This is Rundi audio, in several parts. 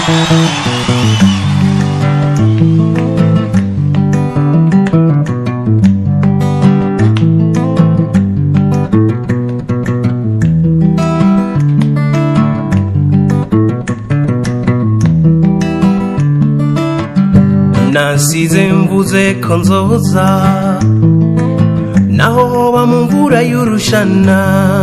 nasize mvuze ko nzoza naho hoba mu mvura y'urushana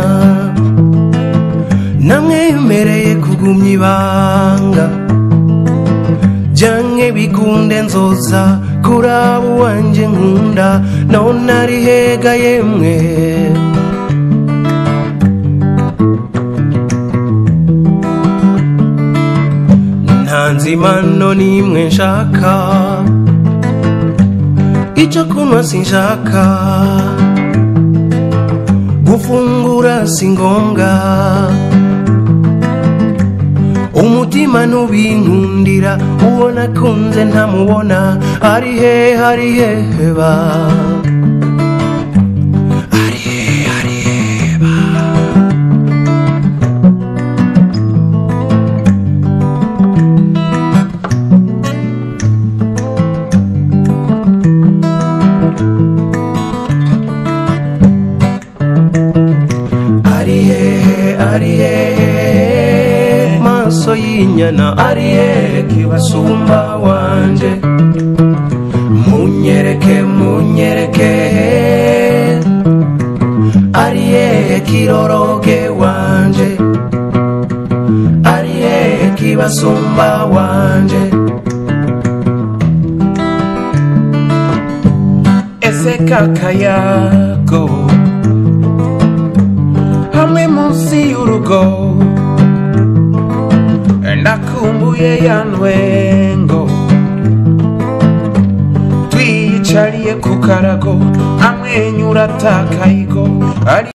namwemereye kugumya ibanga byanke bikunde nzoza kuraba uwanje nkunda none ari hega yemwe nta nzimano n'imwe nshaka icyo kunywa sinshaka gufungura si ngombwa umutima nubinkundira uwo nakunze ntamubona ari hehe ari hehe ba ari hehe ari hehe ba ari hehe ari hehe maso y'inyana ari hehe kibasumba wanje munyereke munyereke ari hehe kiroroge wanje ari hehe kibasumba wanje ese kakayago hamwe munsi y'urugo ndakumbuye ya ntwengo twiyicariye ku karago amwenyura atakayigo ari